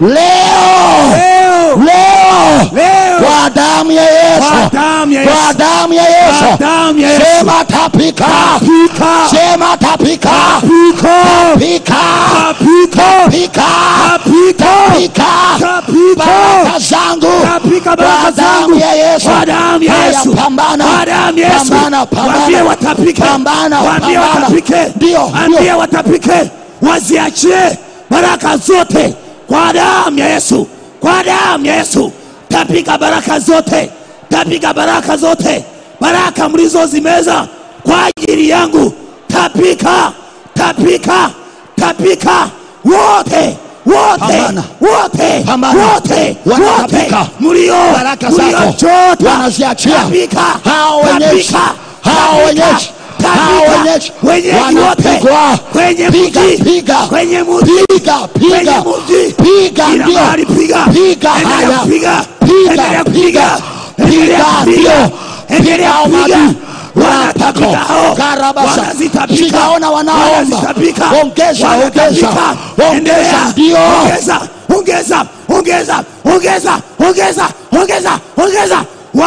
leo leo leo leo kwa damu ya Yesu Kwa damu ya Yesu. kwa damu ya Yesu Kwa damu ya Yesu. sema tapika Tapika. sema tapika Tapika. tapika Tapika. tapika Tapika. tapika Tapika. baraka zangu Tapika baraka kwa damu zangu. ya Yesu Kwa damu ya Haya, Yesu. pambana Kwa damu ya Yesu. pambana pambana Waambie watapike. pambana Waambie pambana. watapike. ndio Waambie ndio watapike. Waziachie baraka zote kwa damu ya Yesu. Kwa damu ya Yesu. Tapika baraka zote. Tapika baraka zote. Baraka mlizozimeza kwa ajili yangu. Tapika. Tapika. Tapika. Wote. Wote. Pambana. Wote. Pambana. Wote. Wanatapika. Wote. Mlio. baraka zako mliochota. wanaziachia Tapika. hao wenyeji Tapika. hao Tapika. wenyeji hao Tapika. wenyeji Wenyeji wote wanapigwa kwenye piga mji, piga kwenye mji, piga kwenye piga mji, piga kila ndio mahali piga, piga endelea haya kupiga, piga endelea piga kupiga, endelea piga kupiga, ndio endelea piga kupiga, maadui rapako Wanatapika. karabasa Wanazitapika. sijaona wanaomba Wanazitapika. ongeza ongeza Wanatapika. ongeza Endelea. ndio Ongeza, ongeza, ongeza, ongeza, ongeza, ongeza, ongeza.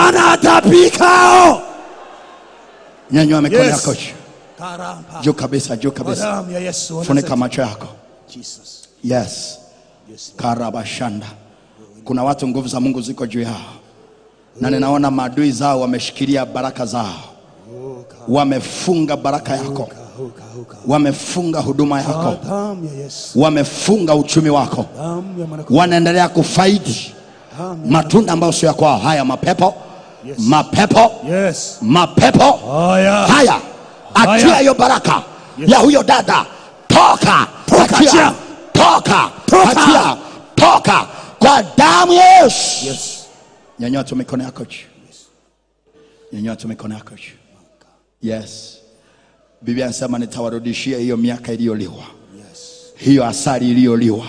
Wanatapikao. nyanyua mikono Yes. yako juu. Karamba. juu kabisa juu Kwa kabisa damu ya Yesu. funika macho yako Jesus. yes Yes. karabashanda kuna watu nguvu za mungu ziko juu yao na ninaona maadui zao wameshikilia baraka zao wamefunga baraka yako Huka, huka. wamefunga huduma Kwa yako damu ya Yesu. wamefunga uchumi wako Damu ya mwanakondoo. wanaendelea kufaidi Damu ya- matunda ambayo sio ya kwao haya mapepo Yes. mapepo Yes. mapepo Haya. haya Haya. achia hiyo baraka ya huyo dada toka Toka, achia achia. toka Toka. achia toka kwa damu ya Yesu Yes. nyanyua tu mikono yako juu nyanyua tu mikono yako juu yes biblia anasema nitawarudishia hiyo miaka iliyoliwa hiyo asari iliyoliwa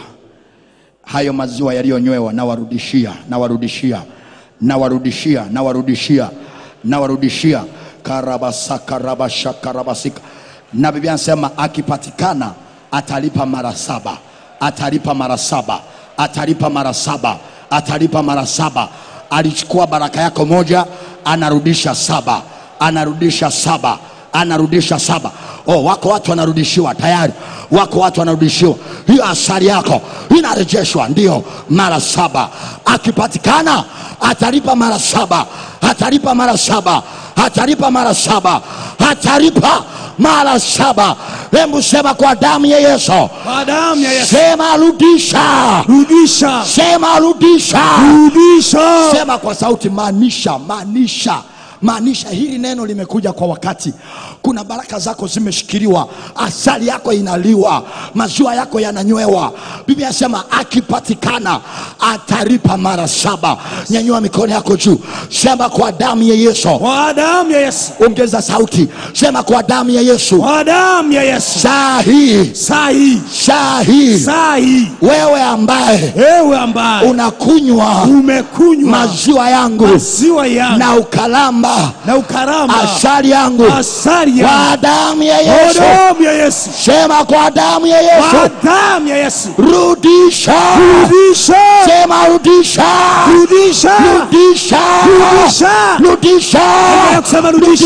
hayo maziwa yaliyonywewa nawarudishia nawarudishia nawarudishia nawarudishia nawarudishia karabasaka rabashaka rabasika na biblia anasema akipatikana atalipa mara saba atalipa mara saba atalipa mara saba atalipa mara saba alichukua baraka yako moja anarudisha saba anarudisha saba anarudisha saba oh, wako watu wanarudishiwa tayari wako watu wanarudishiwa hiyo asari yako inarejeshwa ndio mara saba akipatikana atalipa mara saba atalipa mara saba atalipa mara saba atalipa mara saba hebu sema kwa damu ya yesu Kwa damu ya Yesu. sema rudisha Rudisha. sema rudisha Rudisha. sema kwa sauti maanisha maanisha maanisha hili neno limekuja kwa wakati kuna baraka zako zimeshikiliwa asali yako inaliwa maziwa yako yananywewa biblia inasema akipatikana ataripa mara saba nyanyua mikono yako juu sema kwa damu ya yesu Kwa damu ya Yesu. ongeza sauti sema kwa damu ya yesu Kwa damu ya Yesu. saa hii Saa hii. saa hii Saa hii. wewe ambaye Wewe ambaye unakunywa umekunywa maziwa yangu maziwa yangu na ukalamba na ukaramba asali yangu asali kwa yangu damu ya kwa Yesu. damu ya Yesu. Sema kwa damu ya Kwa Yesu, damu ya Yesu. rudisha. Rudisha. Sema rudisha, Rudisha. rudisha, Rudisha. rudisha, Endelea kusema rudisha.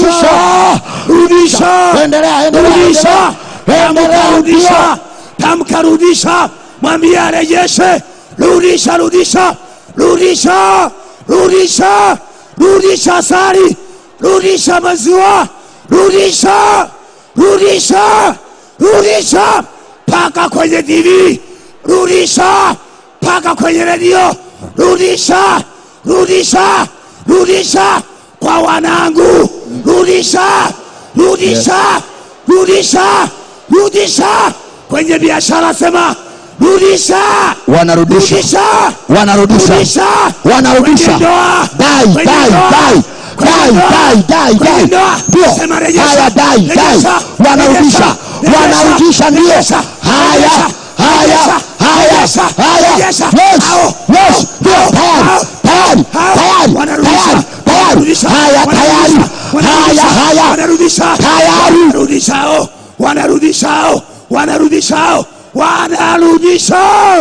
Rudisha. Endelea, endelea, Rudisha. endelea, Tamka endelea, rudisha. Tamka rudisha. Mwambie arejeshe. Rudisha, rudisha. Rudisha. Rudisha. Rudisha asali. Rudisha maziwa. Rudisha. Rudisha. Rudisha. Paka kwenye TV. Rudisha. Paka kwenye redio. Rudisha. Rudisha. Rudisha kwa wanangu. Rudisha. Rudisha. Rudisha. Rudisha kwenye biashara, sema rudisha. Wanarudisha, Rudisha. wanarudisha, Rudisha. wanarudisha. Kwenye ndoa. Dai, Kwenye dai, ndoa. dai, Kwenye dai, ndoa. dai, dai, Kwenye dai. ndoa. Ndio. Sema rejesha. Haya, dai, dai. Rejesha. Wanarudisha, Rejesha. wanarudisha, ndio. Rejesha. Haya, Rejesha. haya, Rejesha. haya, Rejesha. haya. Rejesha. Yes, Hao. yes, ndio. Hao. Tayari, Hao. tayari, Hao. tayari, Wanarudisha. tayari, tayari. Wanarudisha. Haya, tayari. Wanarudisha. Haya, haya. Wanarudisha. Tayari. Wanarudishao. Wanarudishao. Wanarudishao. Wanarudisha.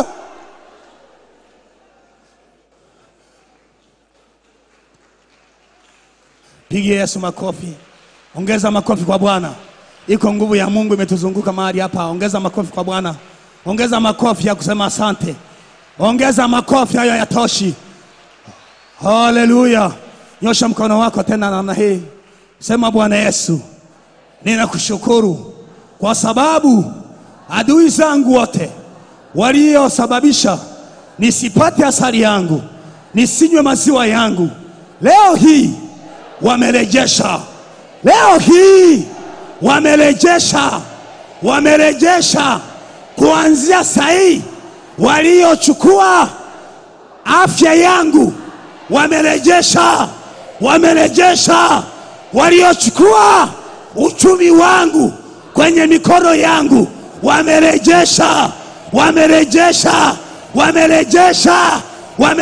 Pigie Yesu makofi. Ongeza makofi kwa Bwana. Iko nguvu ya Mungu imetuzunguka mahali hapa. Ongeza makofi kwa Bwana. Ongeza makofi ya kusema asante. Ongeza makofi, hayo yatoshi. Haleluya! Nyosha mkono wako tena namna hii, sema Bwana Yesu, ninakushukuru kwa sababu adui zangu wote waliosababisha nisipate asali yangu, nisinywe maziwa yangu, leo hii wamerejesha. Leo hii wamerejesha, wamerejesha kuanzia sahii, waliochukua afya yangu wamerejesha, wamerejesha. Waliochukua uchumi wangu kwenye mikono yangu wamerejesha, wamerejesha, wamerejesha,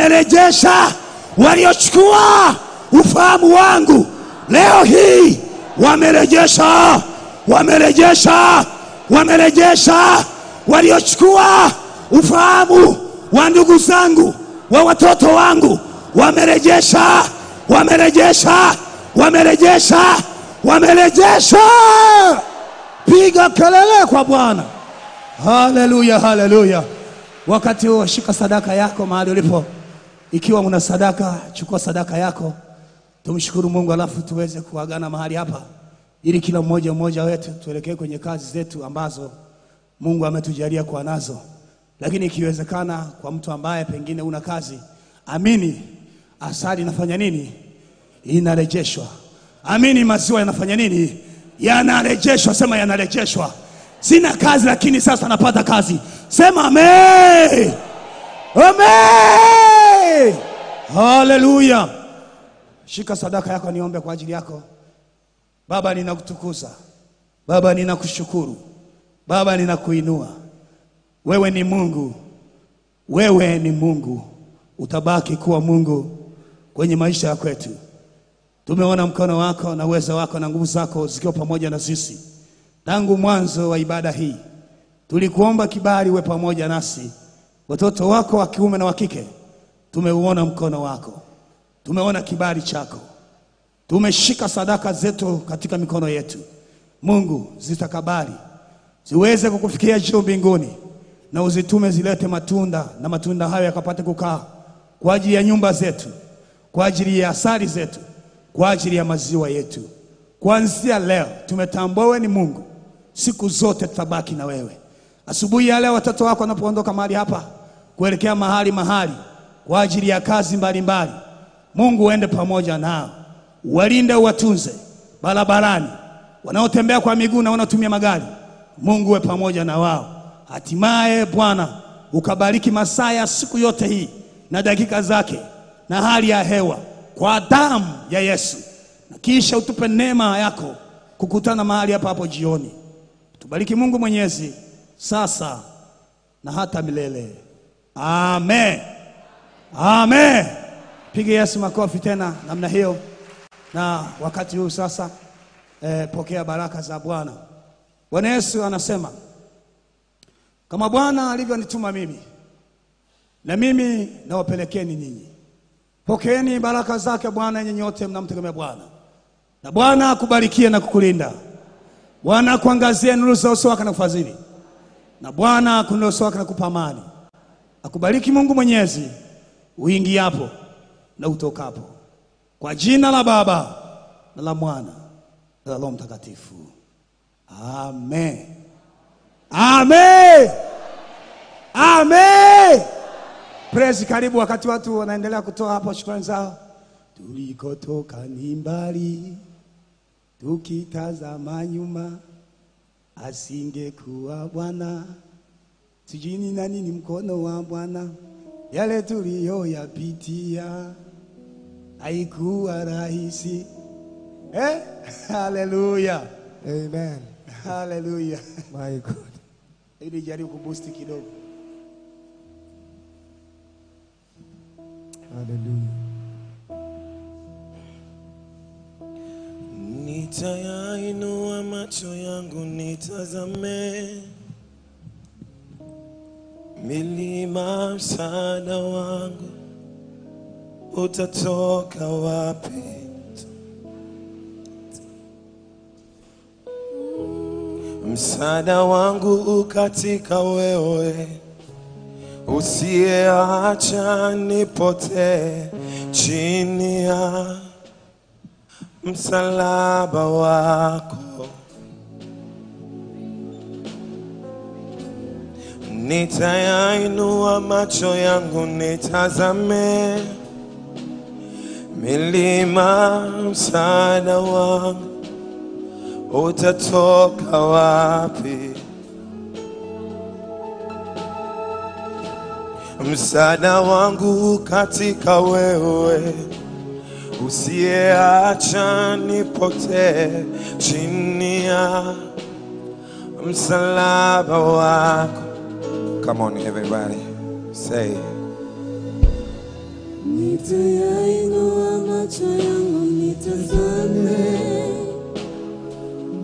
wamerejesha. Waliochukua ufahamu wangu leo hii wamerejesha, wamerejesha, wamerejesha waliochukua ufahamu wa ndugu zangu wa watoto wangu, wamerejesha, wamerejesha, wamerejesha, wamerejesha. Piga kelele kwa Bwana. Haleluya, haleluya. Wakati huo shika sadaka yako mahali ulipo. Ikiwa una sadaka, chukua sadaka yako, tumshukuru Mungu, alafu tuweze kuagana mahali hapa, ili kila mmoja mmoja wetu tuelekee kwenye kazi zetu ambazo Mungu ametujalia kuwa nazo. Lakini ikiwezekana, kwa mtu ambaye pengine una kazi, amini, asali inafanya nini? Inarejeshwa. Amini, maziwa yanafanya nini? Yanarejeshwa. Sema yanarejeshwa. Sina kazi, lakini sasa napata kazi. Sema amen. Amen. Haleluya. Shika sadaka yako, niombe kwa ajili yako. Baba, ninakutukuza. Baba, ninakushukuru. Baba, ninakuinua. Wewe ni Mungu, wewe ni Mungu, utabaki kuwa Mungu kwenye maisha ya kwetu. Tumeona mkono wako na uwezo wako na nguvu zako zikiwa pamoja na sisi tangu mwanzo wa ibada hii. Tulikuomba kibali uwe pamoja nasi, watoto wako wa kiume na wa kike. Tumeuona mkono wako, tumeona kibali chako, tumeshika sadaka zetu katika mikono yetu. Mungu, zitakabali ziweze kukufikia juu mbinguni, na uzitume zilete matunda, na matunda hayo yakapate kukaa kwa ajili ya nyumba zetu, kwa ajili ya asali zetu, kwa ajili ya maziwa yetu. Kuanzia leo tumetambua wewe ni Mungu, siku zote tutabaki na wewe. Asubuhi ya leo watoto wako wanapoondoka mahali hapa kuelekea mahali mahali kwa ajili ya kazi mbalimbali mbali. Mungu uende pamoja nao, walinde, uwatunze barabarani, wanaotembea kwa miguu na wanaotumia magari. Mungu uwe pamoja na wao. Hatimaye Bwana ukabariki masaa ya siku yote hii na dakika zake na hali ya hewa kwa damu ya Yesu, na kisha utupe neema yako kukutana mahali hapa hapo jioni. Tubariki Mungu Mwenyezi sasa na hata milele. Amen. Amen. Piga Yesu makofi tena namna hiyo. Na wakati huu sasa eh, pokea baraka za Bwana. Bwana Yesu anasema kama Bwana alivyonituma mimi na mimi nawapelekeni ninyi. Pokeeni baraka zake Bwana, nyinyi nyote mnamtegemea Bwana, na Bwana akubarikie na kukulinda. Bwana akuangazie nuru za uso wake na kufadhili, na Bwana akuinulie uso wake na kukupa amani. Akubariki Mungu Mwenyezi uingiapo na utokapo, kwa jina la Baba na la Mwana na la Roho Mtakatifu. Amen. Amen. Amen. Praise, karibu wakati watu wanaendelea kutoa hapo shukrani zao. Tulikotoka ni mbali, tukitazama nyuma, asingekuwa Bwana, sijui ni nani ni mkono wa Bwana, yale tuliyoyapitia haikuwa rahisi. Eh? Haleluya. Amen. Haleluya. My God. Ili jaribu kubusti kidogo. Hallelujah. Nitayainua macho yangu nitazame milima, msaada wangu utatoka wapi? Msaada wangu ukatika wewe, usiyeacha nipotee chini ya msalaba wako. Nitayainua macho yangu nitazame milima, msaada wangu utatoka wapi? Msaada wangu katika wewe usiyeacha nipotee chini ya msalaba wako. Come on everybody, say Nitayainua macho yangu nitazame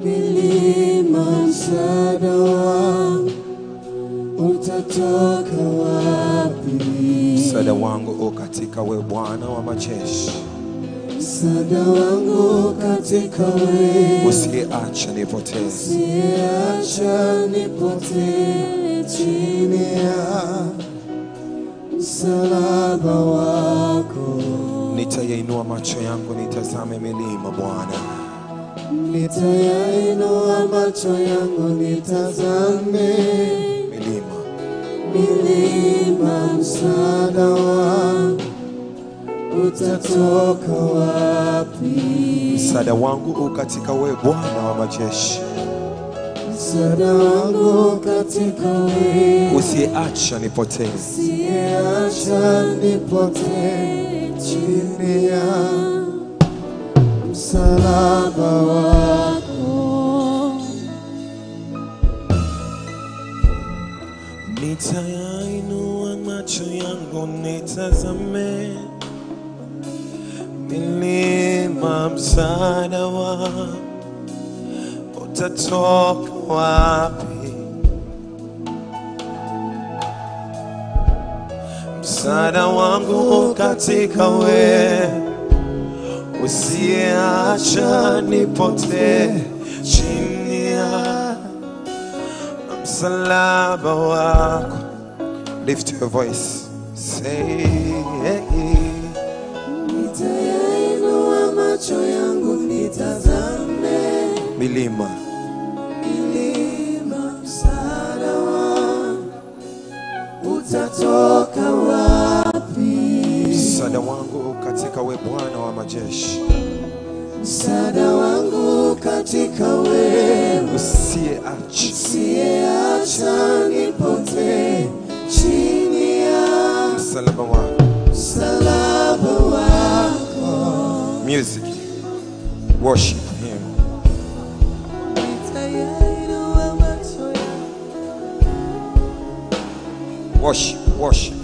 milima msaada wangu utatoka wapi? Msaada wangu u katika we Bwana wa majeshi, Msaada wangu katika wewe, usiacha nipotee. usiacha nipotee chini ya msalaba wako. Nitayainua macho yangu nitazame milima Bwana, Nitayainua macho yangu nitazame milima milima, msaada wangu utatoka wapi? msaada wangu u katika we Bwana wa majeshi, Msaada wangu katika wewe, usiacha nipotee. usiacha nipotee chini ya msalaba wako. Nitayainua macho yangu nitazame milima, msaada wangu utatoka wapi? Msaada wangu katika we, usiacha nipotee chini ya msalaba wako. Lift your voice, say Nitayainua macho yangu nitazame milima, milima, msaada wangu utatoka wapi? msaada wangu katika we Bwana wa majeshi, Msaada wangu katika wewe, usiyeacha usiyeacha nipotee chini ya msalaba wako. msalaba wako. Music, worship Him. Nitayainua macho yangu Worship, worship.